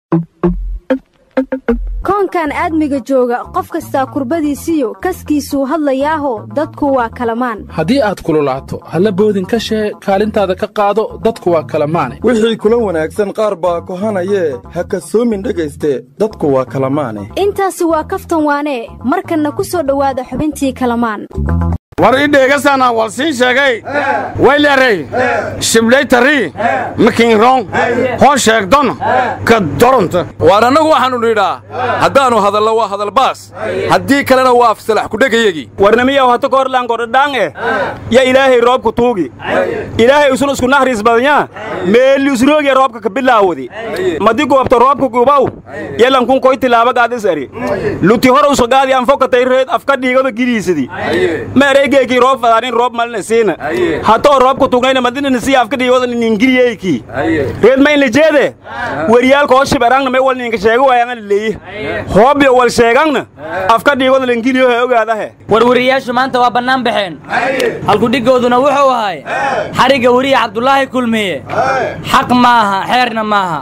koonkan aadmiga jooga qof kastaa kurbadiisiyo kaskiisuu hadlayaaho dadku waa kalamaan haddii aad kululaato halla boodin ka shee kaalintaada ka qaado dadku waa kalamaane wixii kula wanaagsan qaar baa kohanayee ha kasoomin dhegayste dadku waa kalamaane intaasi waa kaftan waanee markanna ku soo dhowaada xubintii kalamaan war ii dheegasaanaan wal sii sheegay wayleerey shiblaytarii makiinroon hoo sheegdon ka doronta waar annagu waxaannu nidhaa haddaannu hadallo waa hadalbaas haddii kalena waa afsalax kudhegayagii warnamiyaw hata koorlaan godhadhaan eh ya ilaahay roobka tuugi ilaahay usun isku nahriis badanya meelli usroogiya roobka ka bilaawadi madi goobta roobka gubaw yalankun koy tilaabagaadis eri luti hor usagaadi anfokatay reed afka dhiigada gidiisidi meereygeyki roob fadaanin roob malina siina hatoo roobka tugnayna madinina sii afka dhiigada ningiliyeyki reed ma inla jeede weriyaalka hoo shiberangna me wal ninka sheego waayangana leeyi hoobyo wal sheegangna afka dhiigada lingiliyo he ogaadahe warwariyaashu maanta waa bannaan baxeen halkudhiggooduna wuxuu ahay xarigga weriya cabdulaahi kulmiye xaq maaha xeerna maaha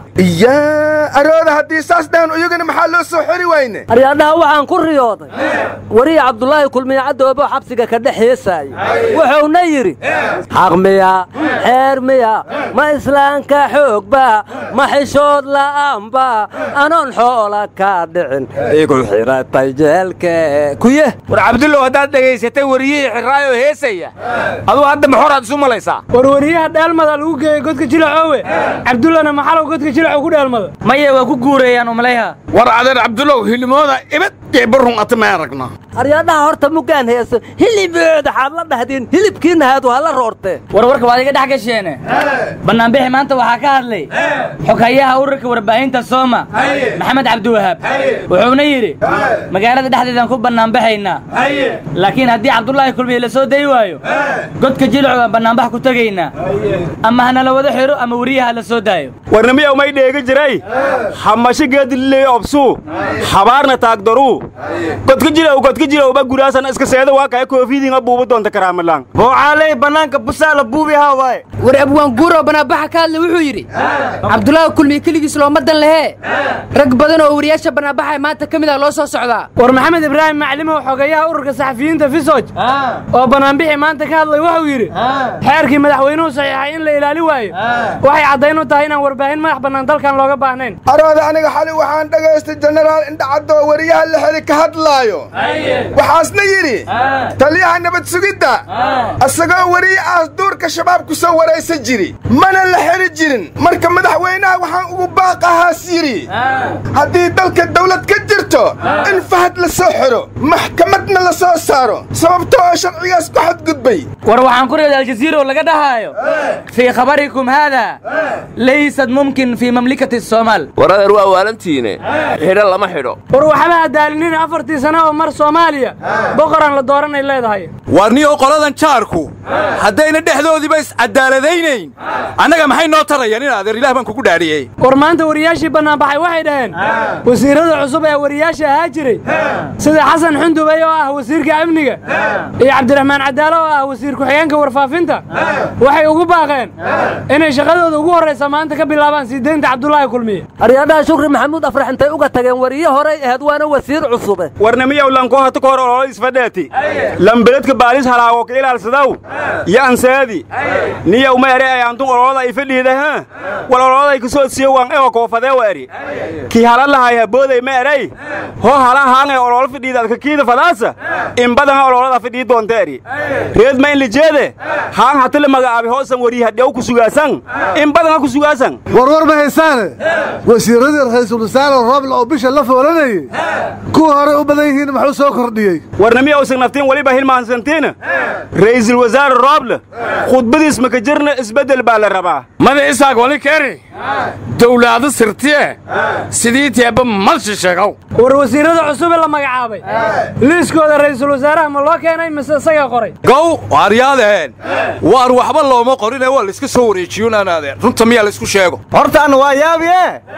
yaa arooda haddii saas dhahan iyagana maxaa loo soo xori wayne aryaadhaha waxaan ku riyooday weriya cabdulaahi kulmiye cadoobo xabsiga ka dhex heesaaya wuxuuna yidhi xaq miya xeer miya ma islaanka xoogba ma xishood la'aanba anoon xoola ka dhicin igu xiratay jeelke kuye war cabdullow haddaad dhegaysatay wariyihii xirraayoo heesaya aduu hadda maxoraad isu malaysaa war wariyaha dheelmada lagu geeyey godka jilacoowe cabdullana maxalow godka jilaco ku dheelmada maya waa ku guurayaan umlayha war adeer cabdullow hilimooda ibad ee barrun ata ma aragna aryaadhaha horta muggaan heeso hilibooda xaad la dhahdeen hilibkiinna haadu hala roortee warwarka waad iga dhex gasheene bannaanbixi maanta waxaa ka hadlay xogayaha ururka warbaahinta sooma maxamed cabdiwahaab wuxuuna yidhi magaalada dhexdeedaan ku bannaanbaxaynaa laakiin haddii cabdulaahi kulmiye la soo dayi waayo godka jilcu baan bannaanbax ku tegaynaa ama hanala wada xidho ama weriyaha la soo daayo warnamiyaw may dheega jiray xamashi geedililey obsuu xabaarna taagdaruu godka jilow godka jilowba guraasan iska seeda waa kaya koofidinga buuba doonta karaamalaan boocaaley bannaanka busaala buubi haa waaye war abwaan guuroo bannaanbaxa ka hadla wuxuu yidhi cabdulaahi kulmiye keligiis looma dan lehee rag badan oo wariyaasha bannaanbaxa maanta ka mid ah loo soo socdaa war maxamed ibraahim maclimow xogayaha ururka saxafiyiinta fisoj oo bannaanbixi maanta ka hadlay wuxuu yidhi xeerkii madaxweynuhu saxiixay in la ilaali waayo waxay caddayn u tahay inaan warbaahin madax bannaan dalkan looga baahnayn arooda aniga xali waxaan dhagaystay jenaraal indhacadoo weriyaha la xeli ka hadlaayo waxaasna yidhi taliyaha nabad sugidda asagoo weriyahaas duurka shabaab ku soo waraysan jiri mana la xeli jirin marka madaxweynaha waxaan ugu baaqahaas yidhi haddii dalka dawlad ka jirto in fahad la soo xidho maxkamadna la soo saaro sababto oo sharcigaas ku xadgudbay war waxaan ku reeday aljaziira oo laga dhahaayo fii khabarikum haada laysad mumkin fii mamlikati soomaal war adeer waa waalantiine xidho lama xidho war waxba adaalinin afartii sano oo mar soomaaliya boqoraan la dooranay leedahay waar niyo qoladan jaarku haddayna dhexdoodiiba iscadaaladaynayn annaga maxay noo tarayaan in adeer ilaah baan kugu dhaadhiyey war maanta wariyaashii bannaanbaxay waxay dhaheen wasiirrada cusub ee wariyaasha ahaa jiray sida xasan xundubay oo ah wasiirka amniga iyo cabdiraxmaan cadaalo oo ah wasiir ku-xigeenka warfaafinta waxay ugu baaqeen inay shaqadooda ugu horraysa maanta ka bilaabaan sii deynta cabdulaahi kulmiye aryaadhaha shukri maxamuud afrax intay uga tageen wariye horay ahayd waana wasiir cusube warnamiyaw lanko hata ka hor ololo isfadheeti lambeledka baalis halaago ka ilaalsadaw yo ansaadi niyaw ma ere ayaantun ololada ifadhiida ha wal ololaday kasoo siyo waan ewa koofadeewa eri kii hala lahay habooday ma erey hoo hala haangay ololo fadhiida adka kiida fadaasa in badanga ololada fadhii doonta eri reed ma in lijeede haang hata la magacaabi hoosan wari hadhew ku sugaasan in badanga ku sugaasan warwar ma haysaane wasiirradii ra'iisul wasaare rooble oo bisha la foolanayey kuwa horey u badan yihiin muxuu soo kordhiyey warnamiya usan naftiin weliba hilmaansantiina ra'iisul wasaare rooble khudbadiis maka jirna isbeddel baa la rabaa mada isaaq wali keri dawlaado sirtiye sidii teeba malshi sheegow war wasiirrada cusube la magacaabay liiskooda ra'iisul wasaaraha ma loo keenay mise isagaa qoray gow waaryaadeen waar waxba looma qorine waa layska soo wareejiyunaanaadeen runta miyaa laysku sheego hortaanna waa yaabiye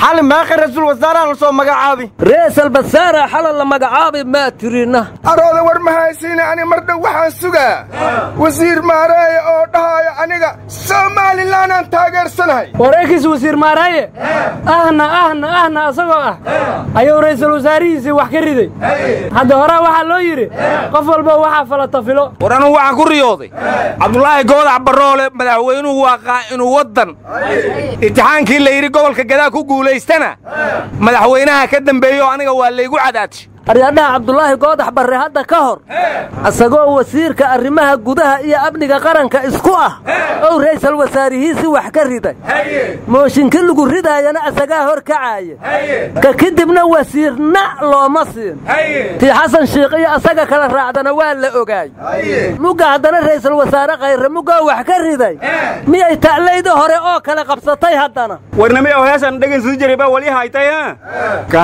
xali meeqa raiisul wasaaraha la soo magacaabi reesal basaara xala la magacaabi maa tirina arooda war ma haysiine ani mar dhow waxaan sugaa wasiir maareeye oo dhahaayo aniga somalilanaan taageersanahay war ekis wasiir maaraaye ahna ahna ahna asagoo ah ayuu ra'iisul wasaarihiisii wax ka riday hadda horaa waxaa loo yidhi qof walba waxaa falata filo war anugu waxaan ku riyooday cabdulaahi goodax barroole madaxweynuhu waaqaa inuu waddan imtixaankii la yidhi gobolka gadaa ku guulaystana madaxweynaha ka dambeeyo aniga waa laygu cadaadshi aryadhaha cabdulaahi goodax barre hadda ka hor isagoo wasiirka arrimaha gudaha iyo amniga qaranka isku ah ow ra'iisal wasaarihiisii wax ka riday mooshinki lagu ridaayana asagaa hor kacaaya ka kadibna wasiirna looma siin tii xasan shiikh iyo asaga kala raacdana waa la ogaay mugga haddana ra'iisul wasaare khayre muggoo wax ka riday miyay ta'layda hore oo kale qabsatay haddana warnami oo heesan dhegaysan jiray baa wali haytay ha ka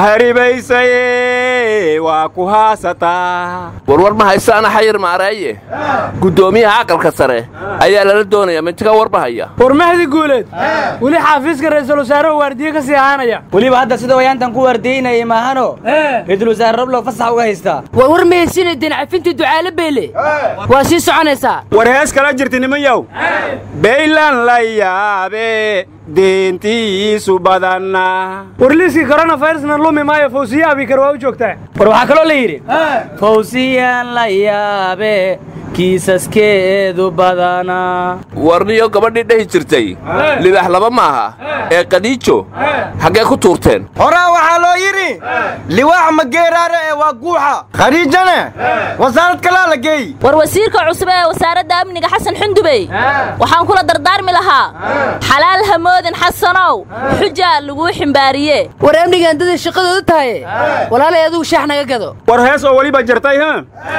haribaysaye waa ku haasataa warwar ma haysaana xayir maaraaye guddoomiyaha aqalka sare ayaa lala doonaya mintiga war ma haya war mahdi guuleed weli xaafiiska ra'iisul wasaarehu waardiye ka sii ahaanaya weliba hadda sida wayaantan ku waardiyeynayay maahano ra'iisul wasaare roblow fasax uga haystaa war war ma haysiina deen cafintii ducaale beele waa sii soconaysaa war hees kala jirta niman yow baylan la yaabe deentiisu badanna war liiskii koronafirusna lumi maayo fawsiye abikar waa u joogtaa war waxaa kaloo la yidhi fawsiyaan la yaabe kiisaskeedu badana warniyo gabadhii dhehi jirtay libax laba maaha ee qadiijo xaggee ku tuurteen horaa waxaa loo yidhi liwaax mageeraare ee waa guuxa khadiijane wasaarad kalaa la geey war wasiirka cusub ee wasaaradda amniga xasan xundubey waxaan kula dardaarmi lahaa xalaal hamoodin xasanow xujaa laguu ximbaariye war amnigaan daday shaqadooda tahaye walaalay adugu shaax naga gado war hees oo weliba jirtay ha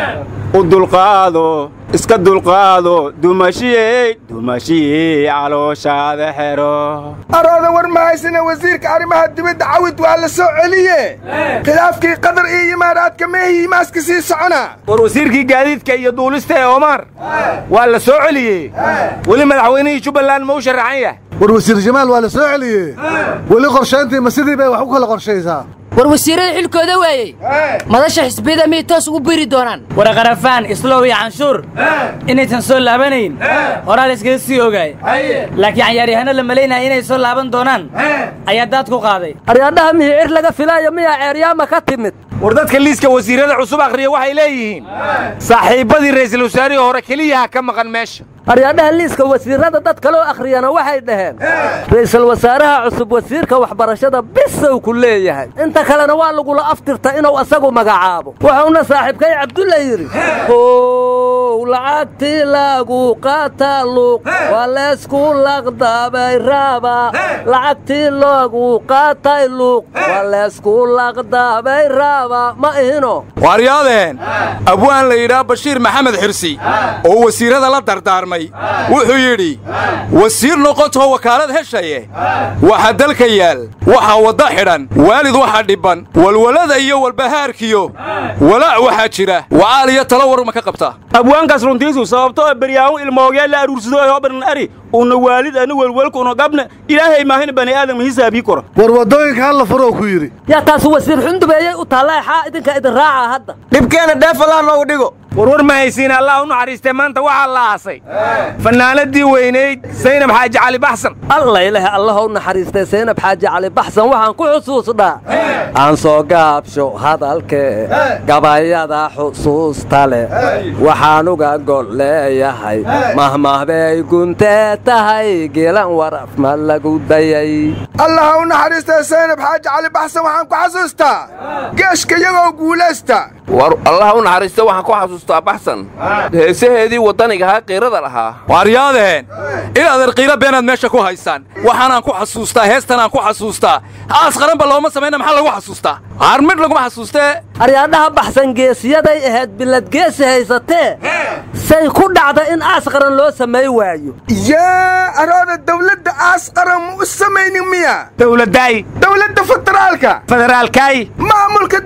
u dulqaado iska dulqaado dumashiyey dumashiyey calooshaada xero arooda war ma haysina wasiirka arrimaha dibadda cawid waa la soo celiye khilaafkii qatar iyo imaaraadka meehii maaska sii socona war wasiirkii gaadiidka iyo duulista ee omar waa la soo celiyey weli madaxweynihii jubbaland ma u sharaxan yahay war wasiir jamaal waa la soo celiyey weli qorshayntii ma sidii bay wax u kala qorshaysaa war wasiirada xilkooda waayey madasha xisbiyada miyay toos ugu biri doonaan war qarafaan islow iyo canshuur inaysan soo laabanayn horaa la iskaga sii ogaay laakiin cayaaryahanno la malaynaya inay soo laaban doonaan ayaa daad ku qaaday aryadhaha mihicir laga filaayo miyaa ceeryaama ka timid war dadka liiska wasiirrada cusub akhriya waxay leeyihiin saaxiibbadii ra'iisul wasaarihii hore keliyaha ka maqan meesha aryadhaha liiska wasiirrada dad kaloo akhriyana waxay dhaheen ra'iisul wasaaraha cusub wasiirka waxbarashada bisow ku leeyahay inta kalena waa lagula aftirta inuu asagu magacaabo wuxuuna saaxiibkay cabdulla yidhi how lacagtii lagu qaata luuq waa leysku laqdabay raaba lacagtii lagu qaatay luuq waa leysku laqdabay raaba ma ihino waaryaadeen abwaan la yidhaah bashiir maxamed xirsi oo wasiirrada la dardaarmay wuxuu yidhi wasiir noqotoo wakaalad heshaye waxa dalka yaal waxaa wadda xidhan waalid waxa dhibban walwalada iyo walbahaarkiyo walaac waxaa jira wacaal iyo talo war ma ka qabtaa abwaankaas runtiisu sababtoo beryaahu ilmoogee la aruursado ee hobanan ari una waalid ana welwelka una gabna ilaahay maahin bani aadam hisaabii kora war waddooyinka halla furoo ku yidhi yaa taas wasiir xundubeeyey u taalla xaa idinka idin raaca hadda dhibkeena dheefalaa noogu dhigo warwar ma haysiin allah u naxariistee maanta waxaa la aasay fannaanadii weynayd saynab xaaji cali baxsan alla ilaah allaha u naxariistay saynab xaaji cali baxsan waxaan ku xusuusnaa aan soo gaabsho hadalkee gabayada xusuusta leh waxaan uga gol leeyahay mahmahbay guntee tahay geelan waraf ma lagu dayay allaha u naxariistay saynab xaaji cali baxsan waxaan ku xasuustaa geeshka iyagoo guulaysta war allaha u naxariista waxaan ku xasuustaa baxsan heesaheedii waddanigahaa qiirada lahaa waaryaadeen inaadan qiilo beenaad meesha ku haysaan waxaanaan ku xasuustaa heestanaan ku xasuustaa aas qaranba looma samayna maxaa lagu xasuustaa harmidh laguma xasuustee aryaadhaha baxsan geesiyaday ahayd bilad geesi haysatee say ku dhacda in aas qaran loo samay waayo yaa arooda dawladda aas qaran ma u samaynin miya dawladdaay dawladda federaalka federaalkaay maamulka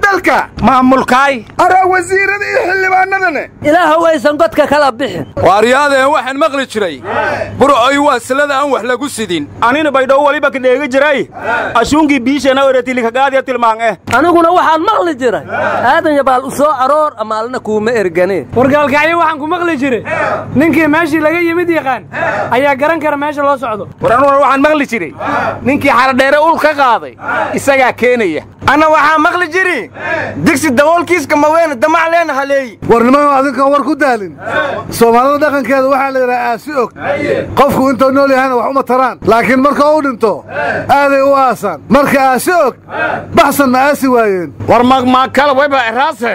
dalka maamulkaay araa wasiirada iyo xildhibaanadane ilaahow aysan godka kala bixin waaryaadeen waxaan maqli jiray burcoy waa silada aan wax lagu sidin anina baydhow waliba kadheegi jiray ashuunkii biishana oreetilikagaadiya tilmaan eh aniguna waxaan maqli jiray aadan yabaal u soo aroor amaalna kuuma erganeen wargaalkacyo waxaan ku maqli jiray ninkii meeshii laga yimid yaqaan ayaa garan kara meesha loo socdo war anuguna waxaan maqli jiray ninkii xaradheere ul ka qaaday isagaa keenaya anna waxaa maqli jiri digsi daboolkiiska maweene damac leena haleey war niman adinkan war ku daalin soomaalida dhaqankeeda waxaa la yidhaha aasi og qofku intuu nool yahayna wax uma taraan laakiin marka uu dhinto aaday u aasaan marka aasi og baxsan ma aasi waayeen war magmaakala wayba eraase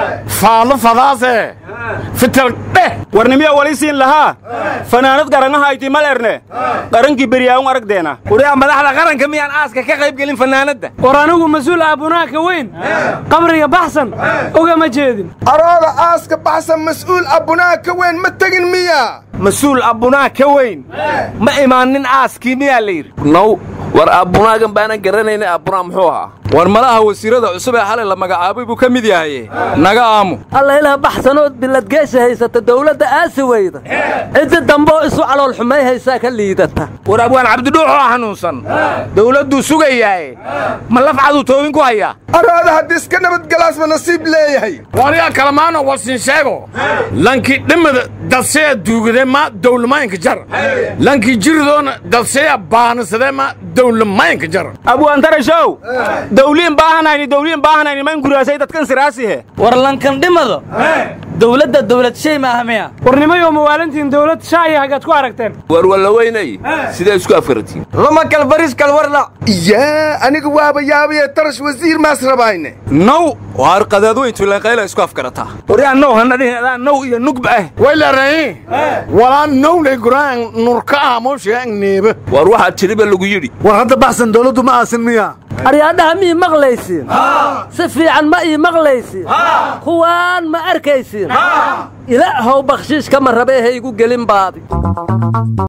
faalo fadaase fital dheh warnimiya wali siin lahaa fanaanad garangaha ayti mal erne qarankii beryaawun aragdeena uriyaa madaxda qaranka miyaan aaska ka qayb gelin fanaanadda war anigu mas-uul aabunaaka weyn qabriga baxsan ogama jeedin arooda aaska baxsan mas'uul abbunaa ka weyn ma tegin miya mas-uul abbunaa ka weyn ma imaanin aaskii miyaa la yidhi now war abbunaagan baanan garanayna abbunaa muxuu ahaa war malaha wasiirada cusub ee xalay la magacaabay buu ka mid yahaye naga aamu alla ilaah baxsanood biladgeesha haysata dawladda aasi weyda ciddi dambeoo isu calool xumay haysaa ka liidata war abwaan cabdidhuux oo xanuunsan dawladduu sugayaaye ma lafcaduu toobin ku hayaa arooda haddii iska nabadgalaasma nasiib leeyahay waryaa kalamaano wasin sheego lankii dhimada dadseya duugade ma dawlamaynka jar lankii jiridoona dadseya baanasade ma dawlamaynka jar abwaantarashow dawliin baahanayni dawliin baahanayni man guraasay dadkan siraasihe war lankan dhimado dawladda dawlad shay ma aha miya warnimayoo mawaalintiin dawlad shaaya hagaad ku aragteen war wallaweynay sidee isku afkaratiin lama kalbaris kalwarla yaa aniga waaba yaabaye tarash wasiir maas rabayne now waar qadaadweyntu ilanqayla isku afkarataa waryaa now hanadhihin adaa now iyo nugba ah waylarani walaa nowlay guraan nurka ah mooshiga neeba war waxaa tiriba lagu yidhi war hadda baxsan dawladdu ma aasin miya aryaadhaha mii maqlaysiin si fiican ma ii maqlaysiin kuwaan ma arkaysiin ilaahow bakhshiish kama rabee ha igu gelin baadi